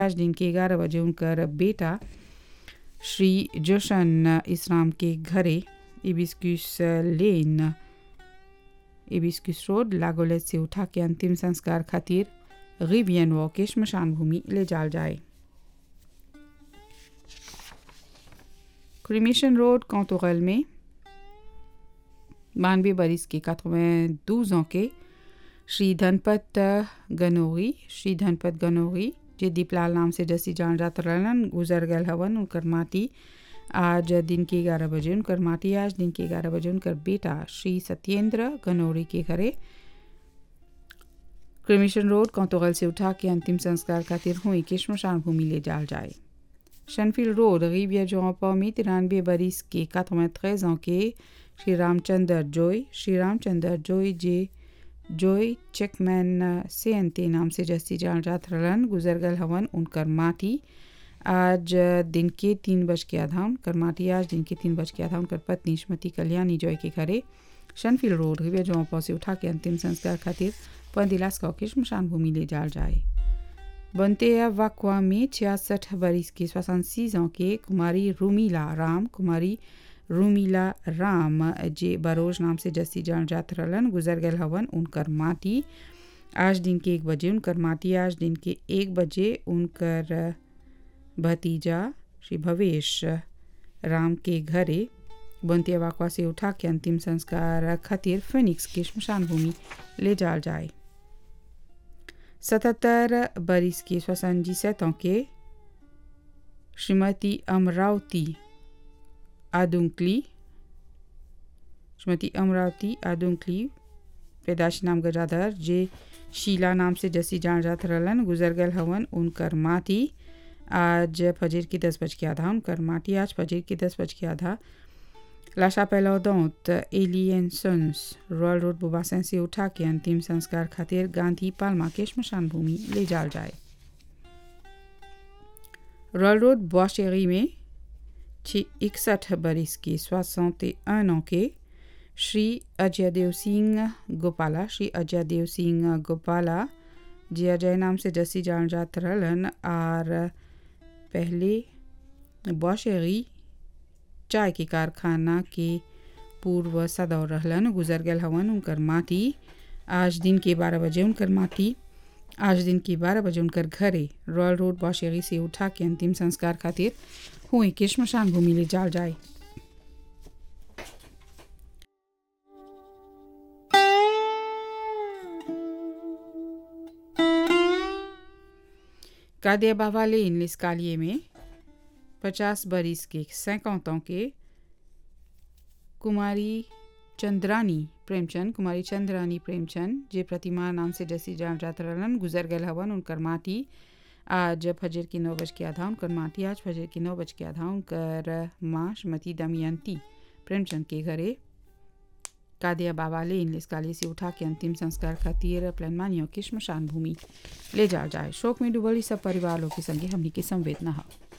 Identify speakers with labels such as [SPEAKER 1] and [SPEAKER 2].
[SPEAKER 1] आज दिन के ग्यारह बजे उनकर बेटा श्री जोशन इस्लाम के घरे इबिस्कुस लेन इबिस्कुस रोड लागोलेट से उठा के अंतिम संस्कार खातिर रिबियन वॉ के श्मशान भूमि ले जाल जाए क्रिमेशन रोड कौतुगल में बानवे बरिस के कतवें douze के श्री धनपत गनोरी श्री धनपत गनोरी जे दीपलाल नाम से जैसी जान जात रहलन गुजर गल हवन उनकर माटी आज दिन के ग्यारह बजे उनकर माटी आज दिन के ग्यारह बजे उनकर बेटा श्री सत्येंद्र गनौरी के घरे क्रिमिशन रोड कौतुगल से उठा के अंतिम संस्कार खातिर हुई के श्मशान भूमि ले जाल जाए शनफील्ड रोड रिबिया जोपा में तिरानवे बरिस के कतवें त्रेज के श्री रामचंद्र जोय श्री रामचंद्र जोय जे जोय चेकमैन से अंते नाम से जस्ती जान जात रहलन गुजर गल हवन उनकर माटी आज दिन के तीन बज के आधा उनकर माटी आज दिन के तीन बज के आधा उनकर पत्नी श्रीमती कल्याणी जॉय के घरे शनफील्ड रोड रिबिया जोपा से उठा के अंतिम संस्कार खातिर पंदिलास के श्मशान भूमि ले जाल जाए बनते वाकवा में छियासठ बरिस के सोixante के कुमारी रूमीला राम कुमारी रूमीला राम जे बरोज नाम से जस्सी जान जात रहलन गुजर गल हवन उनकर माटी आज दिन के एक बजे उनकर माटी आज दिन के एक बजे उनकर भतीजा श्री भवेश राम के घरे बनते वाकवा से उठा के अंतिम संस्कार खातिर फिनिक्स के श्मशान भूमि ले जाल जाए सतहत्तर बरिस के सोixante sept के श्रीमती अमरावती आदुंकली श्रीमती अमरावती आदुंकली पैदाश नाम गजाधर जे शीला नाम से जसी जान जात रहलन गुजर गल हवन उनकर माटी आज फजर की दस बज के आधा उनकर माटी आज फजर की दस बज के आधा लाशा पहलौदौत एलियन सन्स रॉयल रोड बुबासन से उठा के अंतिम संस्कार खातिर गांधी पालमा के श्मशान भूमि ले जाल जाए रॉयल रोड बॉशेरी में इकसठ बरिस के सोixante un के श्री अजय देव सिंह गोपाला श्री अजय देव सिंह गोपाला जे अजय नाम से जसी जान जात रहलन और पहले बॉशेरी चाय के कारखाना के पूर्व सदौर रहलन गुजर गल हवन उनकर माटी आज दिन के बारह बजे उनकर माटी आज दिन के बारह बजे उनकर घरे रॉयल रोड बौशेरी से उठा के अंतिम संस्कार खातिर हुई के श्मशान भूमि ले जाल जाए कादिया बाबा लेन लिस्कालिए में पचास बरिस के सैकौत के कुमारी चंद्रानी प्रेमचंद कुमारी चंद्रानी प्रेमचंद जे प्रतिमा नाम से जैसी जान जात रहलन गुजर गल हवन उनकर माटी आज फजर की नौ बज के आधा उनकर माटी आज फजर की नौ बज के आधा उनकर माँ श्रीमती दमयंती प्रेमचंद के घरे कादिया बाबा ले इन काली से उठा के अंतिम संस्कार खातिर प्लानमानियों की श्मशान भूमि ले जा जाए शोक में डूबल सब परिवार लोग के संगे हमनी के संवेदना है